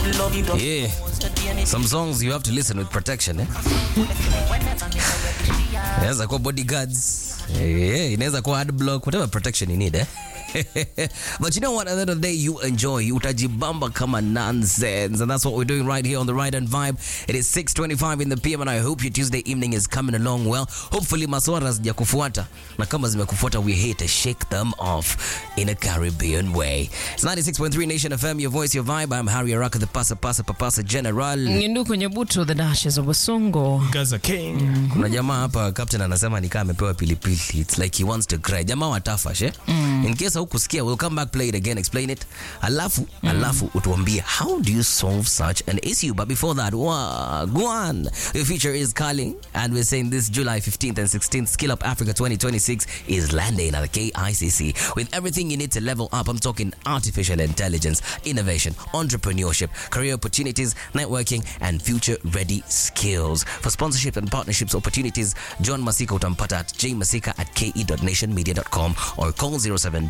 Yeah. Some songs you have to listen with protection, eh? Inaweza kuwa bodyguards. Yeah, inaweza kuwa ad block, whatever protection you need, eh? but you know what? At the end of the day, you enjoy. Utajibamba kama nonsense. And that's what we're doing right here on the Right and Vibe. It is 6.25 in the PM and I hope your Tuesday evening is coming along well. Hopefully maswara zijakufuata. Na kama zimekufuata, we're here to shake them off in a Caribbean way. It's 96.3 Nation FM, your voice, your vibe. I'm Harry Araka, the Pasa Pasa Papasa General. Ngindu kwenye buto the dashes of Wasongo. Gaza King. kuna jamaa hapa captain anasema nikaa amepewa pilipili it's like he wants to cry jamaa watafash eh? mm. in case hukusikia we'll come back play it again explain it alafu mm. alafu utuambie how do you solve such an issue but before that wagwan your feature is calling and we're saying this july 15th and 16th skill up africa 2026 is landing at the kicc with everything you need to level up i'm talking artificial intelligence innovation entrepreneurship career opportunities networking and future ready skills for sponsorship and partnerships opportunities john masika utampata at jmasika at ke.nationmedia.com or call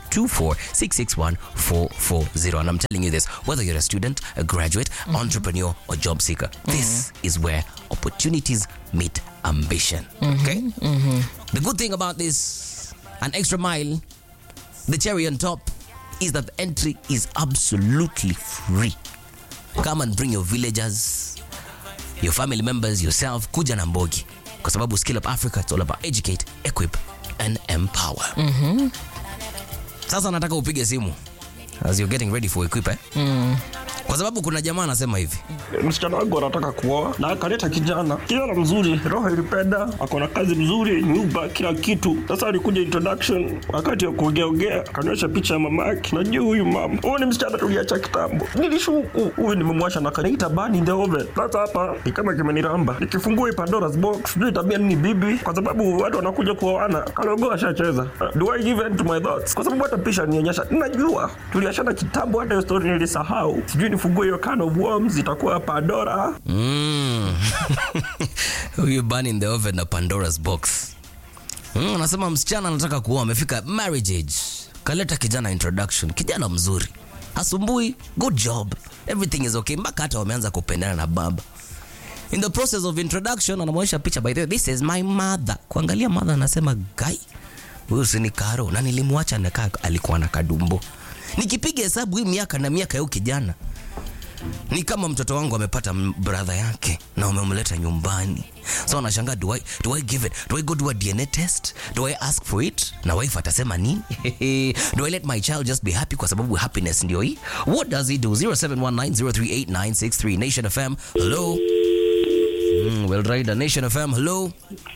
0724661440 and i'm telling you this whether you're a student a graduate entrepreneur or job seeker this is where opportunities meet ambition okay the good thing about this an extra mile the cherry on top is that the entry is absolutely free come and bring your villagers your family members yourself kuja na mbogi kwa sababu skill up africa it's all about educate equip and empower sasa nataka upige simu as you're getting ready for equip eh? kwa sababu kuna jamaa anasema hivi Msichana wangu anataka kuoa na akaleta kijana, kijana mzuri, roho ilipenda, ako na kazi mzuri, nyumba, kila kitu. Sasa alikuja introduction, wakati wa kuongeaongea akanionyesha picha ya mama yake. Najua huyu mama, huyu ni msichana tuliacha kitambo. Nilishuku huyu nimemwasha na kanaita bani in the oven. Sasa hapa ni kama kimeniramba, nikifungua hii Pandora's box sijui tabia nini bibi, kwa sababu watu wanakuja kuoana, kalogo ashacheza. Do I give in to my thoughts? Kwa sababu hata picha nionyesha, najua tuliachana kitambo, hata hiyo story nilisahau. Sijui nifungue hiyo can of worms, itakuwa Pandora. Mm. huyu burn in the oven na pandora's box Mm, anasema msichana anataka kuoa amefika marriage age kaleta kijana introduction kijana mzuri asumbui good job everything is okay mpaka hata wameanza kupendana na baba in the process of introduction anamwonyesha picha by the way this is my mother kuangalia mother anasema gai huyu si ni karo na nilimwacha nakaa alikuwa na kadumbo nikipiga hesabu hii miaka na miaka ya huyu kijana ni kama mtoto wangu amepata m- brother yake na umemleta nyumbani so anashangaa do I, do I give it do I go do a DNA test do I ask for it na wife atasema nini do I let my child just be happy kwa sababu happiness ndio hii what does he do 0719038963 Nation FM hello mm, well right Nation FM hello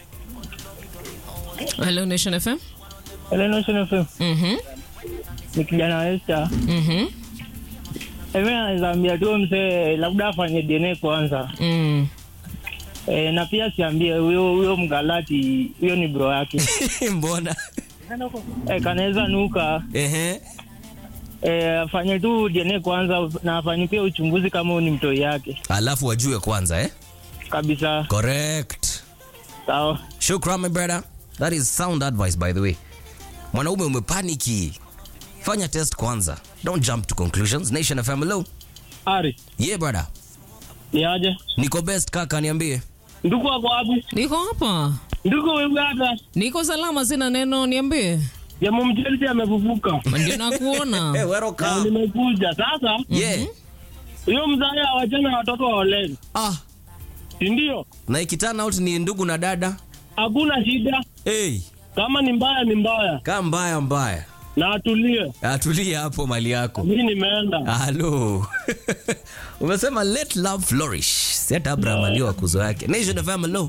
Hello Nation FM. Hello, Nation FM. Mhm. Ni kijana wa Esther. Mhm. Hivi naweza ambia tu mzee labda afanye DNA kwanza. Mm. E, na pia siambie huyo huyo mgalati huyo ni bro yake. mbona e, kanaweza nuka. ehe E, afanye tu DNA kwanza na afanye pia uchunguzi kama huyu ni mtoi yake. alafu wajue kwanza eh Kabisa. correct Sawa. Shukran, my brother. That is sound advice, by the way. Mwanaume umepaniki, fanya test kwanza. Don't jump to conclusions. Nation FM, hello. Ari, Yeah, brother. ni aje? Niko best kaka, niambie. Ndugu wako wapi? Niko hapa. Ndugu wewe hata. Niko salama sina neno niambie. Jamaa mjenzi amefufuka. Ndio nakuona. Hey, Na welcome. nimekuja. Sasa Yeah. huyo mzae awachana watoto waoleni. Ah, Si ndio? na ikitana out ni ndugu na dada. Hakuna shida. Hey, Kama ni mbaya ni mbaya. kaa mbaya mbaya. Na atulie. Atulia hapo mali yako. Mimi nimeenda. Halo. Umesema let love flourish. Set Abraham aliwa kuzo yake. Nation FM, hello.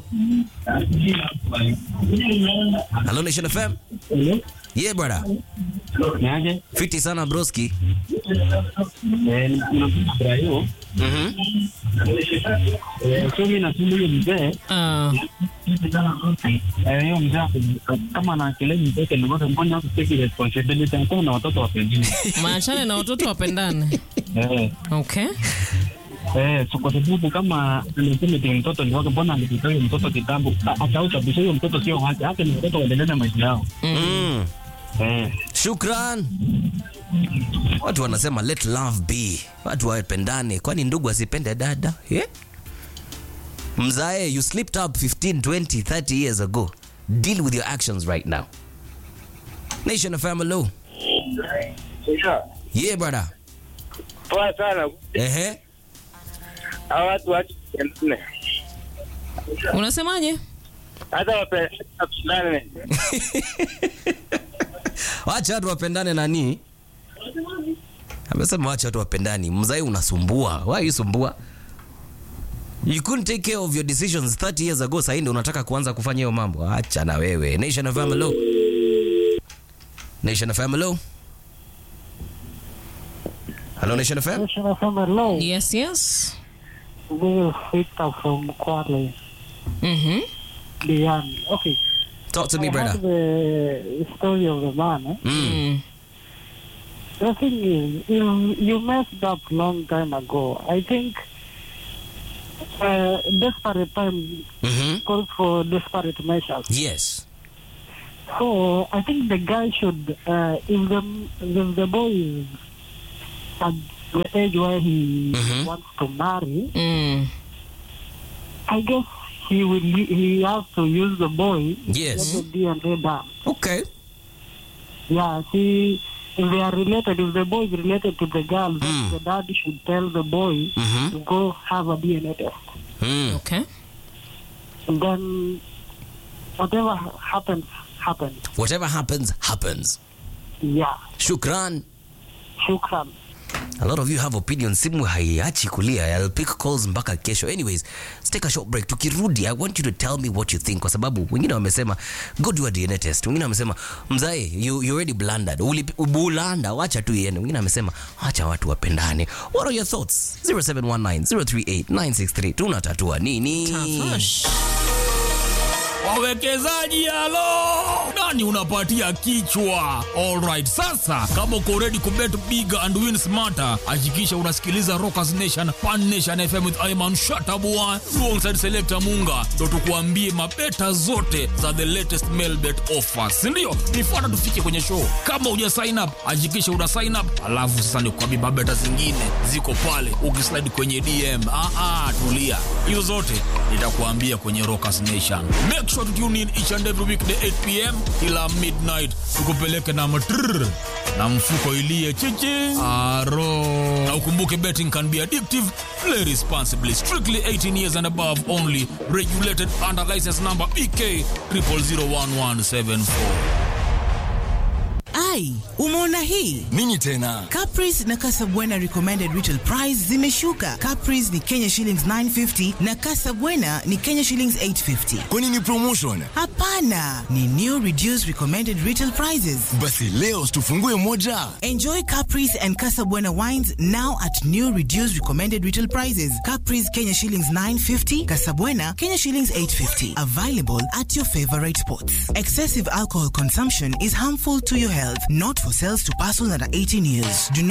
Hello, Nation FM. Yeah, brother. Niaje? Fiti sana broski. Eh, nakuja Brayo. Mhm. Eh, so mimi nasema huyo mzee Ah. eh, huyo mzee ako- kama na kelele mtoto ni ngoja mbona take responsibility anakuwa na watoto wa pengine. Maachane na watoto wapendane. Eh, Okay. eh, so kwa sababu kama anasema eti mtoto ni wake, mbona alikuta huyo mtoto kitambo? A- Asahau kabisa huyo mtoto sio wake, hata ni watoto waendelee na maisha yao. Mm. Eh, Shukran. Watu wanasema let love be, watu wapendane, kwani ndugu asipende dada yeah? Mzae, you slipped up 15, 20, 30 years ago. Deal with your actions right now. Nation of Family. Yeah, brother. Poa sana. Ehe. Hawa watu watu nne. Unasemaje? Hata wapendane. Wacha watu wapendane nani? Amesema wacha watu wapendani. Mzai unasumbua. Why you sumbua? You couldn't take care of your decisions 30 years ago, sasa ndio unataka kuanza kufanya hiyo mambo. Acha na wewe. Nation of Family. Nation of Family. Hello Nation of Family. National Family Law, Yes, yes. Will Victor from Kwale, Mhm. Diani. Okay. Talk to me, I brother. heard the story of the man. Eh? Mm. Mm. The thing is, you, you messed up long time ago. I think uh, desperate time Mhm. calls for desperate measures. Yes. So I think the guy should, uh, if the if the boy is at the age where he Mhm. wants to marry, Mm. I guess he will he has to use the boy Yes. get the DNA done. Okay. Yeah, see, if they are related, if the boy is related to the girl, then Mm. the dad should tell the boy Mhm. to go have a DNA test. Mm. Okay. And then whatever happens, happens. Whatever happens, happens. Yeah, Shukran. shukran. A lot of you have opinions. Simu haiachi kulia. I'll pick calls mpaka kesho. Anyways, let's take a short break. Tukirudi, I want you to tell me what you think kwa sababu wengine wamesema go do a DNA test. Wengine wamesema mzae you, you already blundered. Uli bulanda, wacha tu iende. Wengine wamesema acha watu wapendane. What are your thoughts? 0719038963. Tunatatua nini? Tafash. wawekezaji halo nani unapatia kichwa alright sasa kama uko ready kubet big and win smarter hakikisha unasikiliza rockers nation pan nation fm with iman shatabua alongside selector munga ndo tukuambie mabeta zote za the latest mail bet offers sindio nifuata tufike kwenye show kama uja sign up hakikisha una sign up alafu sasa nikuambie mabeta zingine ziko pale ukislide kwenye dm ah, ah, tulia hizo zote nitakuambia kwenye rockers nation make sure to tune in each and every weekday 8 pm kila midnight tukupeleke na matrrr na mfuko ilie chichi aro na ukumbuke betting can be addictive play responsibly strictly 18 years and above only regulated under license number bk 0001174 ai umeona hii nini tena Caprice na Casabwana recommended retail price zimeshuka. Caprice ni Kenya shillings 950 na Casabwana ni Kenya shillings 850. kwani ni promotion Hapana, ni new reduced recommended retail prices. basi leo tufungue moja Enjoy Caprice and Casabwana wines now at new reduced recommended retail prices. Caprice Kenya shillings 950, Casabwana Kenya shillings 850. Available at your favorite spots. Excessive alcohol consumption is harmful to your health, not for sales to persons under 18 years. Do not